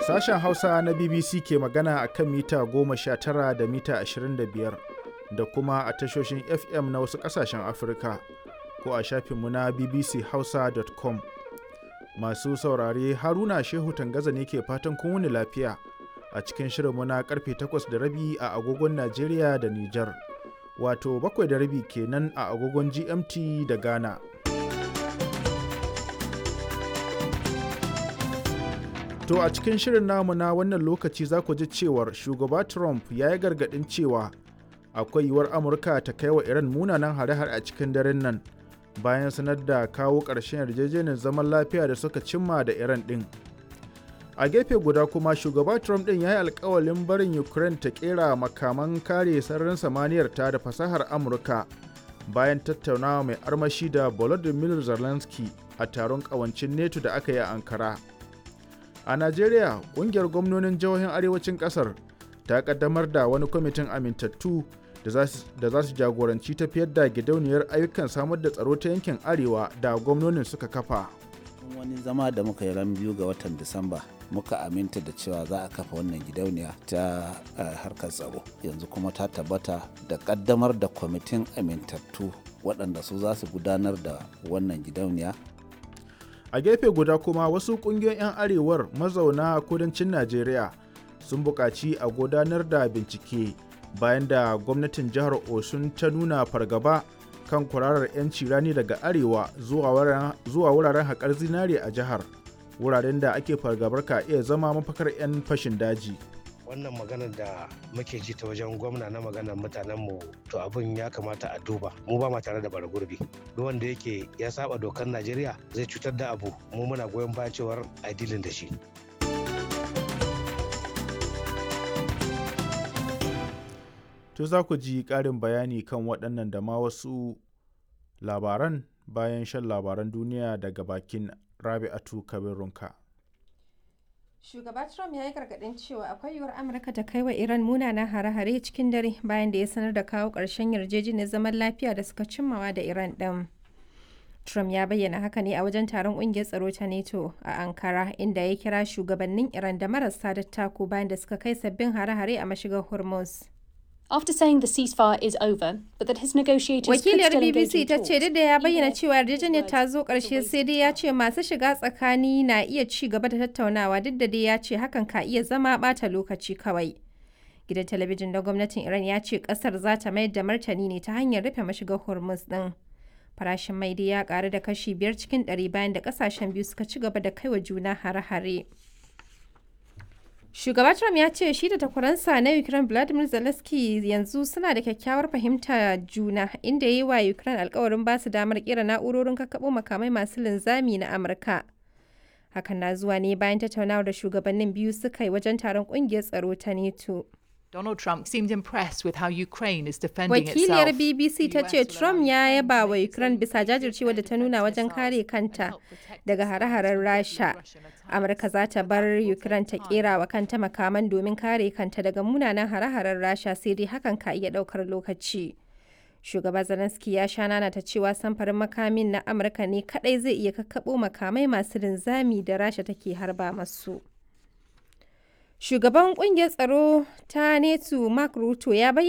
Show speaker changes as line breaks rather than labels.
Sashen Hausa na BBC ke magana a kan mita 19 da mita 25 da kuma a tashoshin FM na wasu ƙasashen Afirka ko a shafinmu na bbchausa.com. Masu saurare Haruna Shehu Tangaza ne ke fatan kun wuni lafiya a cikin shirinmu na karfe 8 da rabi a agogon Najeriya da Nijar. Wato bakwai da rabi kenan a agogon GMT da Ghana. To a cikin shirin namu na wannan lokaci za ku ji cewar shugaba Trump ya yi gargaɗin cewa akwai yiwuwar Amurka ta kai wa Iran munanan hare-hare a cikin daren nan bayan sanar da kawo ƙarshen yarjejeniyar zaman lafiya da suka cimma da Iran ɗin. A gefe guda kuma shugaba Trump ɗin ya yi alkawalin barin Ukraine ta ƙera makaman kare sararin samaniyar ta da fasahar Amurka bayan tattaunawa mai armashi da Volodymyr Zelensky a taron ƙawancin NATO da aka yi a Ankara. A Najeriya, ƙungiyar gwamnonin jihohin arewacin ƙasar ta ƙaddamar da wani kwamitin amintattu da za su jagoranci tafiyar da gidauniyar ayyukan samar da tsaro ta yankin arewa da gwamnonin suka kafa.
wani zama da muka yi ran biyu ga watan disamba muka aminta da cewa za a kafa wannan gidauniya ta harkar tsaro yanzu kuma ta tabbata da kaddamar da kwamitin amintattu waɗanda su za su gudanar da wannan gidauniya
a gefe guda kuma wasu ƙungiyoyin 'yan arewar mazauna kudancin najeriya sun buƙaci a gudanar da bincike bayan da gwamnatin jihar osun ta nuna fargaba kan kwararar 'yanci rani daga arewa zuwa wuraren haƙar zinare a jihar wuraren da ake fargabar ka iya zama mafakar 'yan fashin daji
wannan maganar da muke ji ta wajen gwamna na maganar mutanenmu to abin ya kamata a duba mu ba ma tare da bara gurbi duk wanda yake ya saba dokar najeriya zai cutar da abu mu muna goyon baya cewar a dilin da shi
To za ku ji ƙarin bayani kan waɗannan da ma wasu labaran bayan shan labaran duniya daga bakin Rabi'atu Kabirunka.
Shugaba Trump ya yi gargaɗin cewa akwai yiwuwar Amurka ta kai wa Iran munanan hare-hare cikin dare bayan da ya sanar da kawo ƙarshen yarjejeniyar zaman lafiya da suka cimmawa da Iran ɗin. Trump ya bayyana haka ne a wajen taron ƙungiyar tsaro ta NATO a Ankara inda ya kira shugabannin Iran da marasa dattako bayan da suka kai sabbin hare-hare a mashigar Hormuz.
After saying the ceasefire is over, but that his negotiators
Wakiliyar
could still engage
BBC
in
ta
talks,
ce duk da ya bayyana
even
cewa
if
yarjejeniyar ta zo ƙarshe sai dai ya ce masu shiga tsakani na iya ci gaba da tattaunawa duk da dai ya ce hakan ka iya zama ɓata lokaci kawai. Gidan talabijin na gwamnatin Iran ya ce ƙasar za ta mayar da martani ne ta hanyar rufe mashigar Hormuz ɗin. Farashin mai dai ya ƙaru da kashi biyar cikin ɗari bayan da ƙasashen biyu suka ci gaba da kaiwa juna hare-hare. Shugaba Trump ya ce shi da takwaransa na Ukraine Vladimir Zelensky yanzu suna da kyakkyawar fahimta juna inda ya yi wa Ukraine alkawarin ba su damar kira na'urorin kakkaɓo makamai masu linzami na Amurka. Hakan na zuwa ne bayan tattaunawar da shugabannin biyu suka yi wajen taron ƙungiyar tsaro ta NATO.
Donald Trump seemed impressed with how Ukraine is defending
Wakiliyar
itself.
BBC ta ce Trump ya yaba wa Ukraine bisa jajircewa da ta nuna wajen kare kanta daga hare-haren Rasha. Amurka za ta bar Ukraine ta kera wa kanta makaman domin kare kanta daga munanan hare-haren Rasha sai dai hakan ka iya daukar lokaci. Shugaba Zelensky ya sha nana ta cewa samfarin makamin na Amurka ne kadai zai iya kakkabo makamai masu linzami da Rasha take harba masu. Shugaban kungiyar tsaro ta NATO Mark Ruto ya bayyana